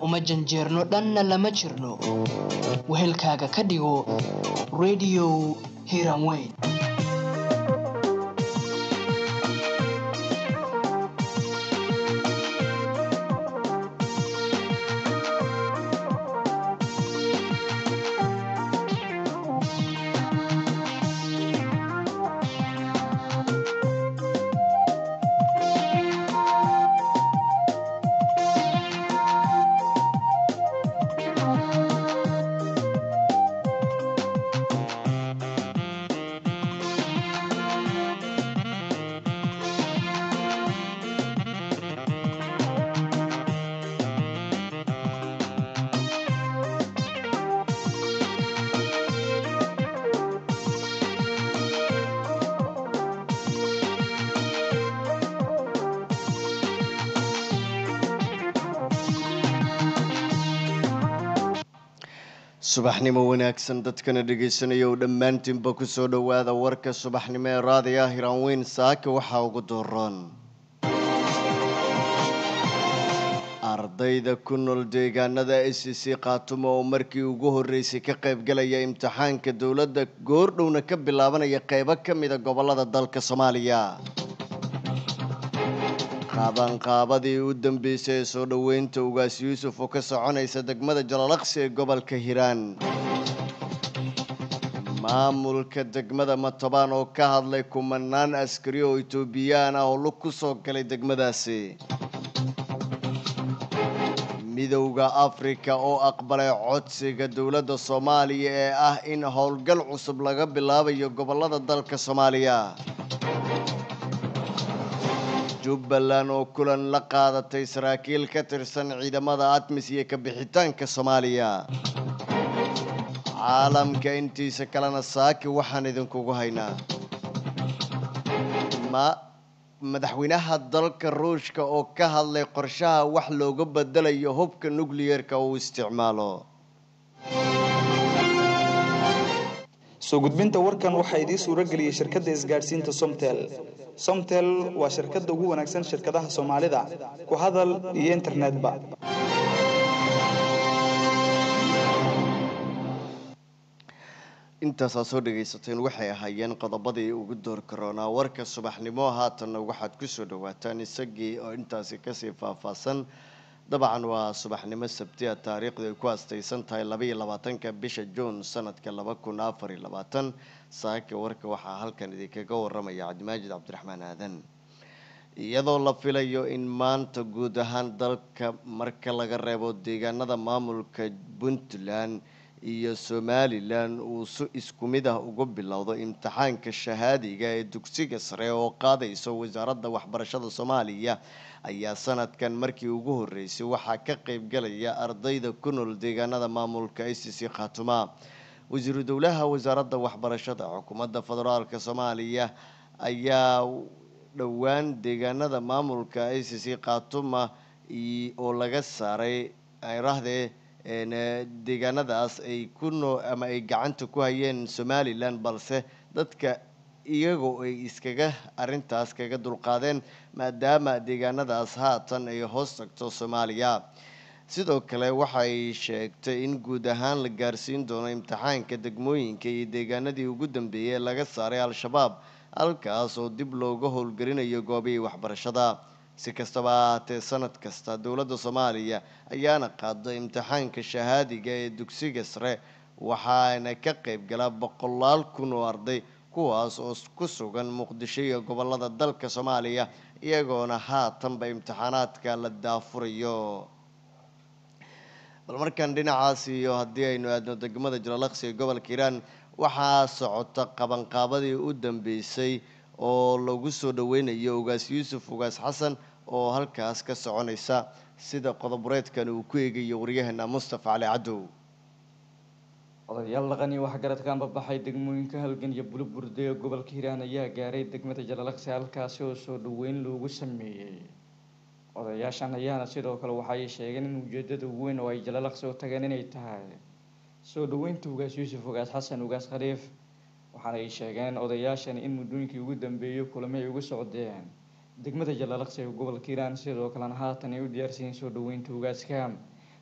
uma janjeerno dhanna lama jirno wehelkaaga ka dhigo radio hiranweyn subaxnimo wanaagsan dadkana dhegaysanaya oo dhammaantiinba ku soo dhowaada warka subaxnimo ee raadiga hiraanweyn saaka waxaa ugu dooran ardayda ku nool deegaanada s c khaatumo oo markii ugu horreysay ka qaybgalaya imtixaanka dowladda goordhowna ka bilaabanaya qeybo ka mida gobolada dalka soomaaliya qaabanqaabadii u dambeysay ee soo dhoweynta ugaas yuusuf oo ka soconaysa degmada jalalaqsi ee gobolka hiiraan maamulka degmada matobaan oo ka hadlay kumanaan askari oo etoobiyaan ah oo lug ku soo galay degmadaasi midowda afrika oo aqbalay codsiga dowladda soomaaliya ee ah in howlgal cusub laga bilaabayo gobolada dalka soomaaliya jubbaland oo kulan la qaadatay saraakiil ka tirsan ciidamada admis iyo kabixitaanka soomaaliya caalamka intiisa kalena saaki waxaan idinkugu haynaa ma madaxweynaha dalka ruushka oo ka hadlay qorshaha wax looga bedelayo hubka nucleyeerka uu isticmaalo soo gudbinta warkan waxaa idiin suuro geliyey shirkadda isgaadhsiinta somtel somtel waa shirkadda ugu wanaagsan shirkadaha soomaalida ku hadal iyo internetba intaasaa soo dhagaysateen waxay ahaayeen qodobadii ugu door karoonaa warka subaxnimo haatanna waxaad kusoo dhawaataan isagii oo intaasi kasii faahfaahsan dabcan waa subaxnimo sabtiya taariikhdu ay ku astaysan tahay labaiyo labaatanka bisha juun sanadka laba kun afar iyo labaatan saaka warka waxaa halkan idinkaga waramaya cabdimaajid cabdiraxmaan aadan iyadoo la filayo in maanta guud ahaan dalka marka laga reebo deegaanada maamulka puntland iyo somalilan uu si isku mid ah ugu bilowdo imtixaanka shahaadiga ee dugsiga sare oo qaadayso wasaaradda waxbarashada soomaaliya ayaa sanadkan markii ugu horreysay waxaa ka qeybgalaya ardayda ku nool deegaanada maamulka i c c khaatuma wasiiru dowlaha wasaaradda waxbarashada xukuumadda federaalk soomaaliya ayaa dhowaan deegaanada maamulka i c c khaatuma oo laga saaray rahdee deegaanadaas ay ku noo ama ay gacanta ku hayeen somalilan balse dadka iyagoo ay iskaga arintaas kaga dulqaadeen maadaama deegaanadaas haatan ay hoos tagto soomaaliya sidoo kale waxay sheegtay in guud ahaan la gaarsiin doono imtixaanka degmooyinka iyo deegaanadii ugu dambeeyay ee laga saaray al-shabaab halkaas oo dib looga howlgelinayo goobihii waxbarashada si kastaba ahaatee sanad kasta dowladda soomaaliya ayaana qaada imtixaanka shahaadiga ee dugsiga sare waxaana ka qeyb gala boqolaal kun oo arday kuwaas oo ku sugan muqdisho iyo gobolada dalka soomaaliya iyagoona haatanba imtixaanaadka la daafurayo bal markan dhinacaas iyo haddii aynu aadno degmada jalalaqsi ee gobolka hiiraan waxaa socota qabanqaabadii u dambeysay oo lagu soo dhaweynayo ugaas yuusuf ugaas xasan oo halkaas ka soconaysa sida qodobureedkan uu ku eegayo waryaheena mustafa cali cadow odayaal dhaqan iyo waxgaradkan babaxay degmooyinka halgan iyo buluburde ee gobolka hiiraan ayaa gaaray degmada jalalaqsi halkaasi oo soo dhaweyn loogu sameeyey odayaashan ayaana sidoo kale waxay sheegeen in ujeedada ugu weyn oo ay jalalaqsi u tageen inay tahay soo dhaweynta ugaas yuusuf ugaas xasan ugaas khaliif waxaana ay sheegeen odayaashan in muddooyinkii ugu dambeeyey kulamo ay ugu socdeen degmada jalalaqsi ee gobolka hiiraan sidoo kalena haatan ay u diyaarsiiyeen soo dhaweynta ugaaska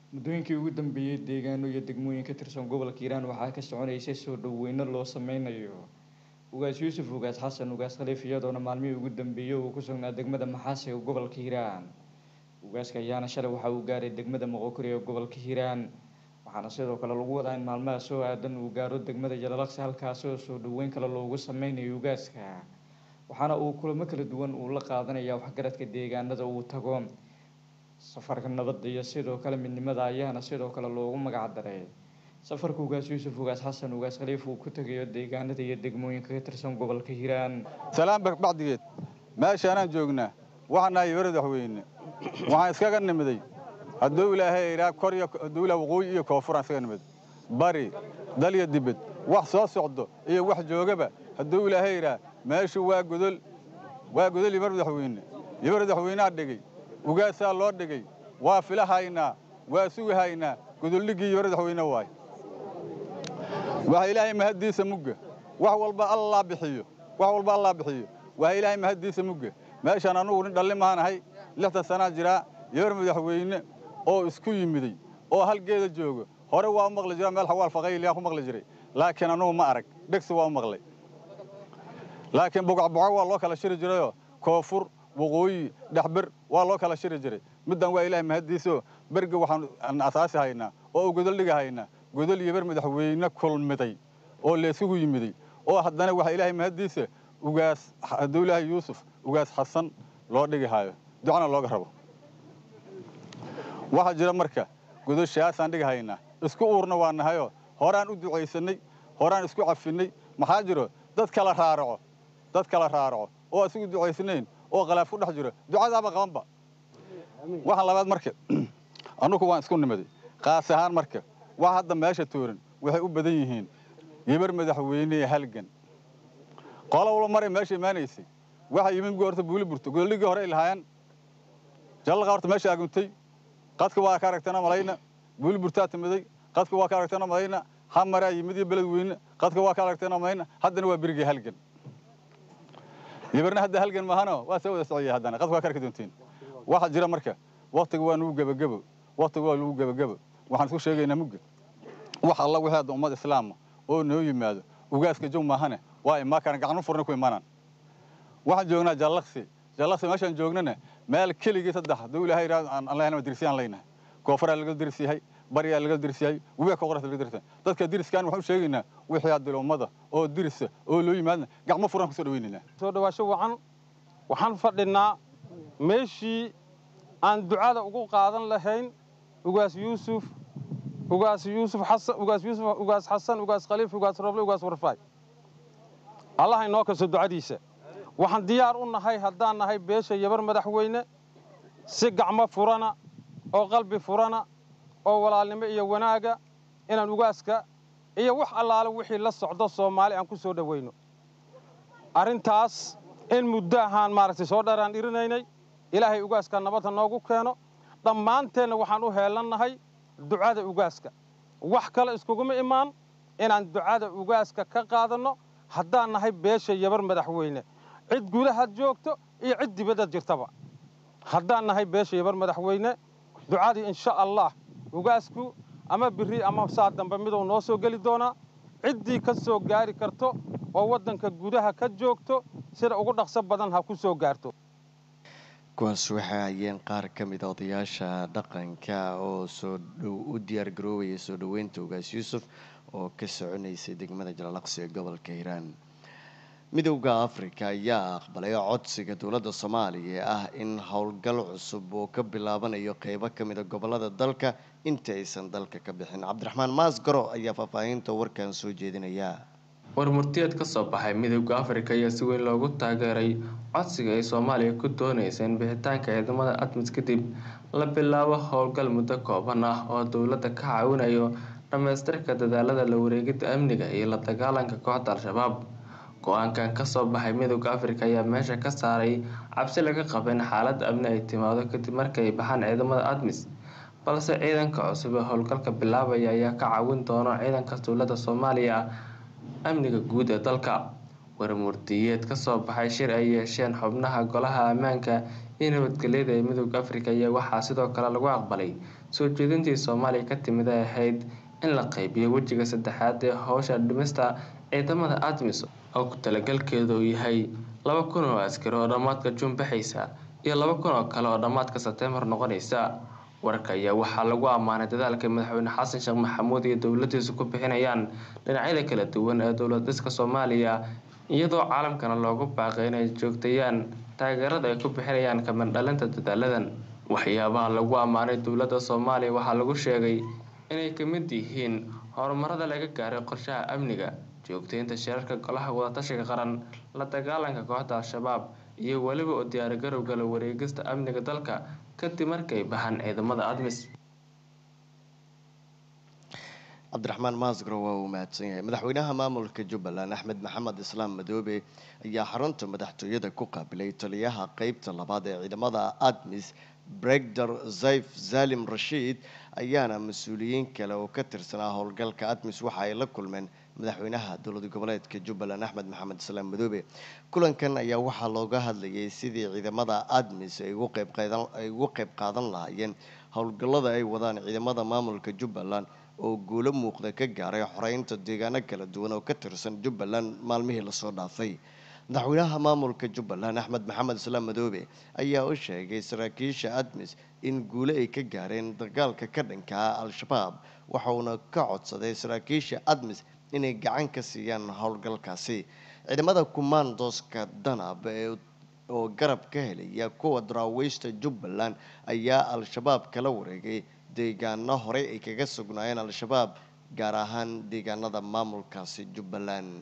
muddooyinkii ugu dambeeyey deegaano iyo degmooyin ka tirsan gobolka hiiraan waxaa ka soconaysay soo dhaweyno loo sameynayo ugaas yuusuf ugaas xasan ugaas khaliif iyadoona maalmihii ugu dambeeyey uu ku sugnaa degmada maxaasi ee gobolka hiiraan ugaaska ayaana shalay waxa uu gaaray degmada moqokori ee gobolka hiiraan waxaana sidoo kale lagu wadaa in maalmaha soo aadan uu gaaro degmada jalalaqsi halkaasi oo soo dhaweyn kale loogu sameynayo ugaaska waxaana uu kulamo kala duwan uu la qaadanaya waxgaradka deegaanada uu tago safarka nabadda iyo sidoo kale midnimada ayaana sidoo kale loogu magac daray safarka ugaas yuusuf ugaas xasan ugaas khaliif uu ku tegayo deegaanada iyo degmooyinka ka tirsan gobolka hiiraan salaan bacdigeed meeshaanaan joognaa waxaan nahay yabara madaxweyne waxaan iskaga nimiday hadduu ilaahay idhaa kor iyo hadduu ilaa waqooyi iyo koonfuraan iskaga nimid bari dal iyo dibed wax soo socdo iyo wax joogaba hadduu ilaahay idhaa meeshu waa godol waa godol yabar madaxweyne yabar madaxweynaa dhigay ugaasaa loo dhigay waa filahaynaa waa sugahaynaa godoldhiggii yabar madaxweyne waay waxa ilaahay mahaddiisa mugga wax walba allaa bixiyo wax walba allaa bixiyo waxa ilaahay mahaddiisa mugga meeshaan anugu nin dhalli maanahay lixdan sanaa jiraa yabar madaxweyne oo isku yimiday oo halgeeda joogo hore waa u maqli jira meel xawaal faqayliyaa ku maqli jiray laakiin anugu ma arag dhegsi waa u maqlay laakiin bugacbuco waa loo kala shiri jirayoo koonfur waqooyi dhexber waa loo kala shiri jiray middan waa ilaahay mahaddiisoo berga waxaan asaasi haynaa oo u godol dhiga haynaa godol yabar madaxweyne kulmiday oo laysugu yimiday oo haddana waxaa ilaahay mahaddiisa ugaas hadduu ilaahay yuusuf ugaas xasan loo dhigi haayo ducana looga rabo waxaa jira marka godoshaasaan dhigi haynaa isku uurna waa nahayoo horaan u ducaysannay horaan isku cafinnay maxaa jiro dad kala raaraco dad kala raaraco oo isugu ducaysnayn oo khalaaf ku dhex jiro ducadaaba qabanba waxaan labaad marka annugu waan isku nimaday qaas ahaan marka wax hadda meesha tooran waxay u badan yihiin yabar madaxweynee halgan qola walba maray meesha imaanaysay waxaa yimid gu horta buuli burto godoligii hore ay lahaayeen jallaqa horta meesha aguntay qadka waa ka aragtana malayna buuli burtaa timiday qadka waa ka aragtana malayna hamaraa yimid iyo beled weyne qadka waa ka aragtana malayna haddana waa berigii halgan yabarna hadda halgan maahano waa soo wada socaya haddana qadka waa ka arki doontiin waxaa jira marka waktiga waa nugu gebagebo waktiga waa nugu gebagebo waxaan isku sheegaynaa mugga wax alla wixii hadda ummad islaama oo noo yimaado ugaaska jow maahane waa imaa karaan gacnu furna ku imaanaan waxaan joognaa jallaqsi jallaqsi meeshaan joognana meel keligii saddex hadduu ilaahay yidhahdo aan lehnama dirsiyaan leynahay koofaraa laga dirs yahay baryaa laga dirs yahay webiga koqorata laga dirsa dadka diriskaan waxaan u sheegaynaa wixii hadda ummada oo dirisa oo loo yimaadna gacmo furan ku soo dhawaynaynaa soo dhawaasho wacan waxaan fadhinaa meeshii aan ducada ugu qaadan lahayn ugaas yuusuf ugaas yuusuf xasan ugaas yuusuf ugaas xasan ugaas khaliif ugaas roble ugaas warfaay allah inoo kaso ducadiisa waxaan diyaar u nahay haddaan nahay beesha yabar madaxweyne si gacmo furana oo qalbi furana oo walaalnimo iyo wanaaga inaan ugaaska iyo wax allaale wixii la socdo soomaali aan ku soo dhowayno arrintaas in muddo ahaan maaragtay soo dheeraan dhirinaynay ilaahay ugaaska nabadha noogu keeno dhammaanteenna waxaan u heelannahay ducada ugaaska wax kale iskuguma imaan inaan ducada ugaaska ka qaadanno haddaan nahay beesha yabar madaxweyne cid gudahaad joogto iyo cid dibaddaad jirtaba haddaan nahay beesha yabar madaxweyne ducadii insha allah ugaasku ama biri ama saa dambe miduu noo soo geli doonaa ciddii ka soo gaari karto oo waddanka gudaha ka joogto sida ugu dhaqso badan ha ku soo gaarto kuwaas waxay hayeen qaar ka mid a odayaasha dhaqanka oo soo dhow u diyaar garoobaya soo dhoweynta ugaas yuusuf oo ka soconaysay degmada jalalaqsi ee gobolka hiiraan midowda afrika ayaa aqbalay codsiga dowladda soomaaliya ee ah in howlgal cusub oo ka bilaabanayo qeybo ka mida gobolada dalka inta aysan dalka ka bixin cabdiraxmaan maasgaro ayaa faahfaahinta warkan soo jeedinaya warmurtiyeed ka soo baxay midowda afrika ayaa si weyn loogu taageeray codsiga ay soomaaliya ku doonaysa in bixitaanka ciidamada admis kadib la bilaabo howlgal muddo kooban ah oo dowladda ka caawinayo dhammaystirka dadaalada la wareegidda amniga iyo la dagaalanka kooxda al-shabaab go-aankan kasoo baxay midowda afrika ayaa meesha ka saaray cabsi laga qaba in xaaladda amni ay timaado kadib markay baxaan ciidamada admis balse ciidanka cusub ee howlgalka bilaabaya ayaa ka caawin doona ciidanka dowladda soomaaliya amniga guud ee dalka warmurtiyeed kasoo baxay shir ay yeesheen xubnaha golaha ammaanka iyo nabadgelyada ee midowda afrika ayaa waxaa sidoo kale lagu aqbalay soo jeedintii soomaaliya ka timid ay ahayd in la qaybiyo wejiga saddexaad ee howsha dhimista ciidamada admis oo ku talagalkeedu uu yahay laba kun oo askari oo dhammaadka juun baxaysa iyo laba kun oo kale oo dhammaadka sebteembar noqonaysa warka ayaa waxaa lagu ammaanay dadaalka madaxweyne xasan sheekh maxamuud iyo dowladiisu ku bixinayaan dhinacyada kala duwan ee dowlad dhiska soomaaliya iyadoo caalamkana loogu baaqay inay joogtayaan taageerada ay ku bixinayaan kamandhalinta dadaaladan waxyaabaha lagu ammaanay dowladda soomaaliya waxaa lagu sheegay inay ka mid yihiin horumarada laga gaaray qorshaha amniga joogteynta shirarka golaha wadatashiga qaran la dagaalanka kooxda al-shabaab iyo weliba u diyaargarowga la wareegista amniga dalka kadib markay baxaan ciidamada admis cabdiraxmaan maasgaro waa uu mahadsan yahay madaxweynaha maamulka jubbaland axmed maxamed islaam madoobe ayaa xarunta madaxtooyada ku qaabilay taliyaha qeybta labaad ee ciidamada admis bregdor zayf zalim rashiid ayaana mas-uuliyiin kale oo ka tirsanaa howlgalka admis waxa ay la kulmeen madaxweynaha dowlad goboleedka jubbaland axmed maxamed islaam madoobe kulankan ayaa waxaa looga hadlayay sidii ciidamada admis ay ugu qeyb qaadan ay ugu qeyb qaadan lahaayeen howlgallada ay wadaan ciidamada maamulka jubbaland oo guulo muuqda ka gaaray xoreynta deegaano kala duwan oo ka tirsan jubbaland maalmihii lasoo dhaafay madaxweynaha maamulka jubbaland axmed maxamed islaam madoobe ayaa u sheegay saraakiisha admis in guulo ay ka gaareen dagaalka ka dhanka ah al-shabaab waxauna ka codsaday saraakiisha admis inay gacan ka siiyaan howlgalkaasi ciidamada kumaandooska danab ee oo garab ka helaya kuwa daraawiishta jubbaland ayaa al-shabaab kala wareegay deegaano horey ay kaga sugnaayeen al-shabaab gaar ahaan deegaanada maamulkaasi jubbaland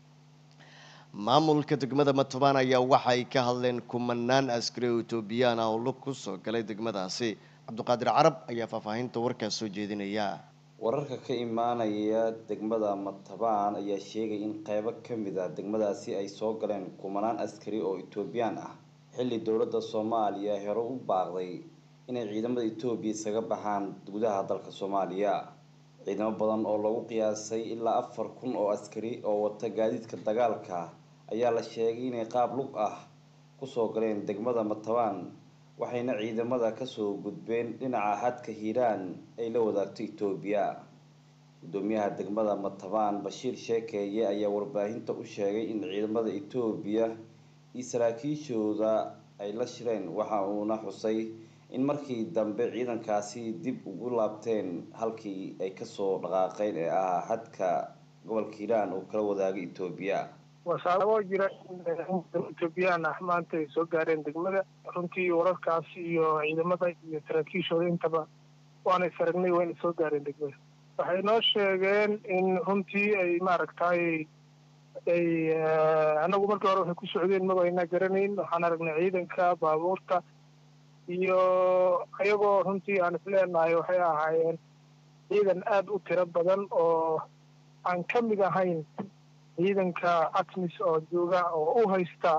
maamulka degmada matobaan ayaa waxa ay ka hadleen kumanaan askari oo etoobiyaan ah oo lug ku soo galay degmadaasi cabdiqaadir carab ayaa faahfaahinta warkaas soo jeedinaya wararka ka imaanaya degmada matabaan ayaa sheegay in qeybo ka mid ah degmadaasi ay soo galeen kumanaan askari oo etoobiyaan ah xilli dowladda soomaaliya hore u baaqday inay ciidamada etoobiya isaga baxaan gudaha dalka soomaaliya ciidamo badan oo lagu qiyaasay ilaa afar kun oo askari oo wata gaadiidka dagaalka ayaa la sheegay inay qaab lug ah kusoo galeen degmada matabaan waxayna ciidamada kasoo gudbeen dhinaca xadka hiiraan ay la wadaagto etoobiya gudoomiyaha degmada matabaan bashiir sheekeeye ayaa warbaahinta u sheegay in ciidamada etoobiya iyo saraakiishooda ay la shireen waxa uuna xusay in markii dambe ciidankaasi dib ugu laabteen halkii ay kasoo dhaqaaqeen ee ahaa xadka gobolka hiiraan oo kala wadaagay etoobiya wasaaboo jira etoobiyaan ah maanta ay soo gaareen degmada runtii wararkaas iyo ciidamada iyo saraakiishooda intaba waanay saragnay wayna soo gaareen degmada waxay noo sheegeen in runtii ay maaragtay ay anagu markii hore waxay ku socdeen mabayna garanayn waxaan aragnay ciidanka baabuurta iyo ayagoo runtii aan isleenahay waxay ahaayeen ciidan aada u tiro badan oo aan ka mid ahayn ciidanka atmis oo jooga oo u haysta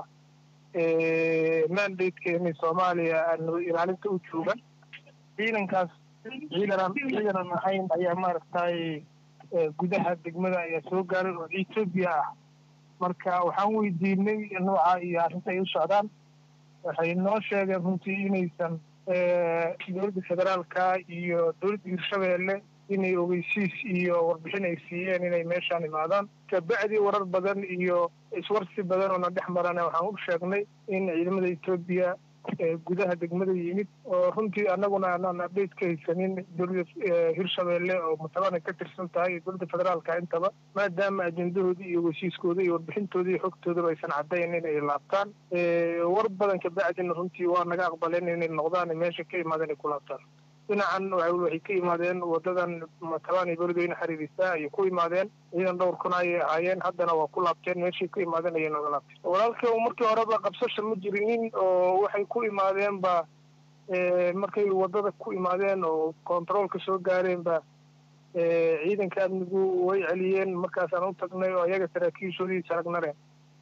mandateka inay soomaaliya nabad ilaalinta u jooga ciidankaas ciidanaan ciidanan ahayn ayaa maaragtay gudaha degmada ayaa soo gaaray oo etoobiya ah marka waxaan weydiinay nooca iyo arrinta ay u socdaan waxay noo sheegeen runtii inaysan dowladda federaalka iyo dowladda hirshabeelle inay ogeysiis iyo warbixin ay siiyeen inay meeshaan imaadaan kabacdi warar badan iyo iswarsi badan oo na dhex marana waxaan u sheegnay in ciidamada etoobiya gudaha degmada yimid oo runtii annaguna aanaan update ka haysanin dowladda hirshabeelle oo matabana ka tirsan tahay iyo dowladda federaalka intaba maadaama ajendahoodii iyo heshiiskooda iyo warbixintooda iyo xogtoodaba aysan caddayn inay laabtaan war badan kabacdina runtii waa naga aqbaleen inay noqdaan meesha ka imaadeen ay ku laabtaan dhinacan waxay ka imaadeen wadadan matabaan iyo beledweyne xiriirisa ayay ku imaadeen ciidan dhowr kun ayay ahaayeen haddana waa ku laabteen meeshay ku imaadeen ayay nooga laabteen walaalka markii horeba qabsasha ma jirinin oo waxay ku imaadeen ba markay wadada ku imaadeen oo kontaroolka soo gaareen ba ciidanka amnigu way celiyeen markaasaan u tagnay oo ayaga saraakiishoodii saragnare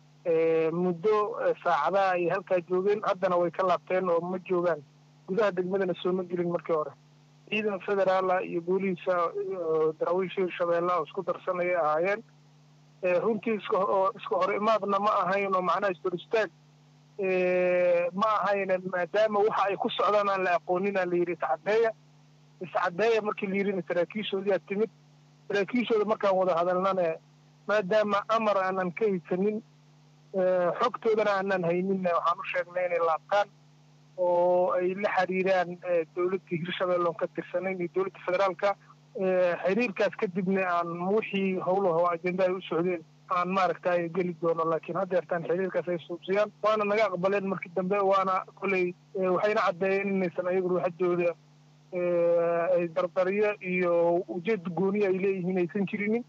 muddo saacadaha ay halkaa joogeen haddana way ka laabteen oo ma joogaan gudaha degmadana sooma gelin markii hore ciidan federaala iyo booliisa daraawiisha hirshabeelle oo isku darsanayay ahaayeen runtii iska iska hor imaadna ma ahayn oo macnaha isdor istaag ma ahayn maadaama waxa ay ku socdaan aan la aqoonin aan la yidhi tacaddeeya iscadeeya markii la yidhina saraakiishoodiyaa timid saraakiishooda markaan wada hadalnane maadaama amar aanan ka haysanin xogtoodana aanan hayninna waxaan u sheegnay inay laabtaan oo ay la xiriiraan dowladda hirshabeelle oon ka tirsanayn iyo dowladda federaalka xiriirkaas kadibna aan wixii howlaho ajenda ay u socdeen aan maaragtay geli doono laakiin haddeertaan xiriirkaas ay suubsiyaan waana naga aqbaleen markii dambe waana koley waxayna caddeeyeen inaysan ayagu ruuxadooda ay dardariyo iyo ujeed gooniya ay leeyihiin aysan jirinin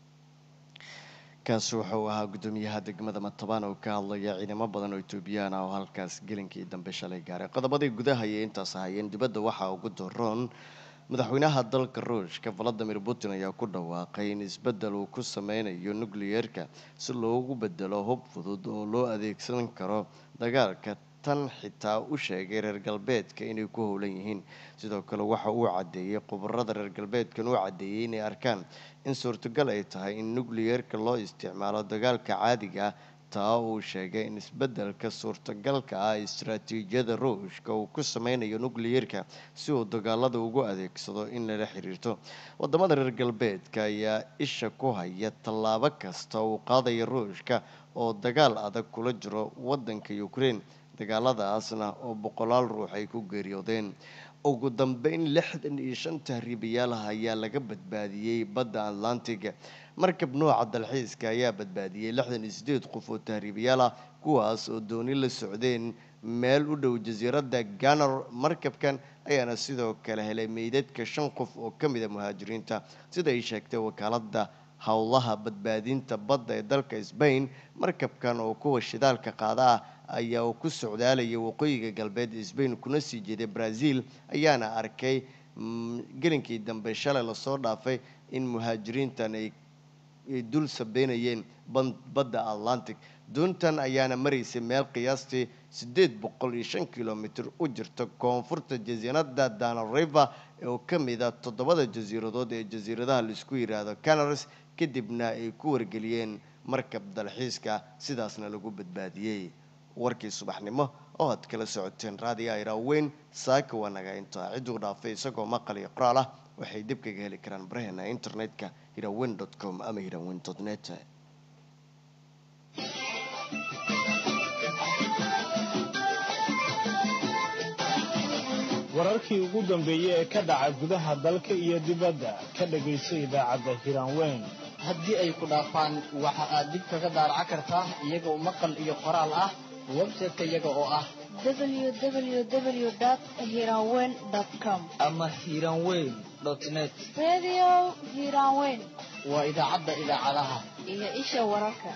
kaasi wuxuu ahaa guddoomiyaha degmada matabaan oo ka hadlaya ciidamo badan oo etoobiyaan ah oo halkaas gelinkii dambe shalay gaaray qodobadii gudaha ayay intaas ahayeen dibadda waxaa ugu doroon madaxweynaha dalka ruushka valadimir putin ayaa ku dhawaaqay in isbeddel uu ku sameynayo nucleyeerka si loogu bedelo hub fudud oo loo adeegsan karo dagaalka tan xitaa u sheegay reer galbeedka inay ku howlan yihiin sidoo kale waxa uu caddeeyey khubarada reer galbeedkan uu caddeeyey inay arkaan in suurtagal ay tahay in nucleyeerka loo isticmaalo dagaalka caadiga ah taa uu sheegay in isbeddelka suurtagalka ah istaraatiijiyada ruushka uu ku sameynayo nucleyeerka si uu dagaalada ugu adeegsado in lala xiriirto wadamada reer galbeedka ayaa isha ku haya tallaabo kasta uu qaadaya ruushka oo dagaal adag kula jiro wadanka ukraine dagaaladaasna oo boqolaal ruux ay ku geeriyoodeen ugu dambeyn lixdan iyo shan tahriibayaalaha ayaa laga badbaadiyey badda atlantiga markab nooca dalxiiska ayaa badbaadiyey lixdan iyo sideed qof oo tahriibayaal ah kuwaas oo dooni la socdeen meel u dhow jasiiradda ganar markabkan ayaana sidoo kale helay meydadka shan qof oo ka mid a muhaajiriinta sida ay sheegtay wakaaladda howlaha badbaadinta badda ee dalka sbain markabkan oo kuwa shidaalka qaada ah ayaa uu ku socdaalayay waqooyiga galbeed sbain kuna sii jeeday brazil ayaana arkay gelinkii dambe shalay lasoo dhaafay in muhaajiriintan ay dul sabeynayeen badda atlantic doontan ayaana maraysay meel qiyaastii siddeed boqol iyo shan kilomitr u jirta koonfurta jasiiradda dana river oo ka mid a toddobada jasiiradood ee jasiiradaha laisku yidhaahdo canaris kadibna ay ku wargeliyeen markab dalxiiska sidaasna lagu badbaadiyey warkii subaxnimo oo aad kala socoteen raadiyo iraaweyn saaka waa naga intaa cidduu dhaafay isagoo maqal iyo qoraal ah waxay dib kaga heli karaan baraheena internetka hirawen com ama hirawen net wararkii ugu dambeeyey ee ka dhaca gudaha dalka iyo dibadda ka dhagayso idaacadda hiraanweyn haddii ay ku dhaafaan waxa aad dib kaga daaraca kartaa iyagoo maqal iyo qoraal ah website-ka iyaga oo ah www.hiranweyn.com ama hiranweyn net Radio Hiranweyn waa idaacadda idaacadaha iyo isha wararka.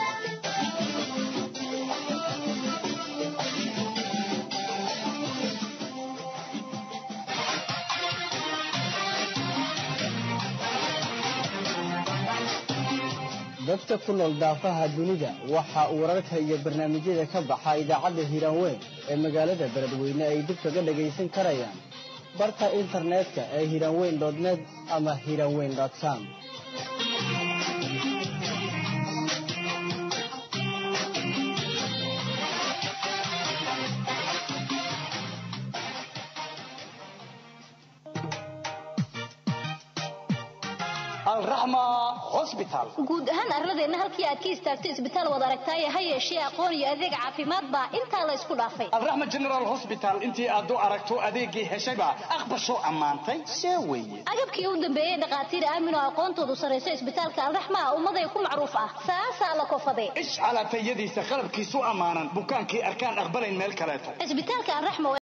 dadka ku nool daafaha dunida waxa uu wararka iyo barnaamijyada ka baxa idaacadda hiiraanweyn ee magaalada beledweyne ay dib kaga dhagaysan karayaan barka internetka ee hiiraanweyn net ama hiiraanweyn com guud ahaan arladeenna halkii aad ka istaagto isbitaal wad aragtaaye ha yeeshee aqoon iyo adeeg caafimaad baa intaa la ysku dhaafay alraxma general hosbital intii aad u aragto adeegii heshayba aqbasho ammaantay see weye agabkii u dambeeyey dhakhaatiir aamin oo aqoontoodu sarrayso isbitaalka alraxma ah ummaday ku macruuf ah saasaa la kofade ish calaatayadiisa qalabkiisu ammaanan bukaankii arkaan aqbalayn meel kaleeto isbitaalka alraxma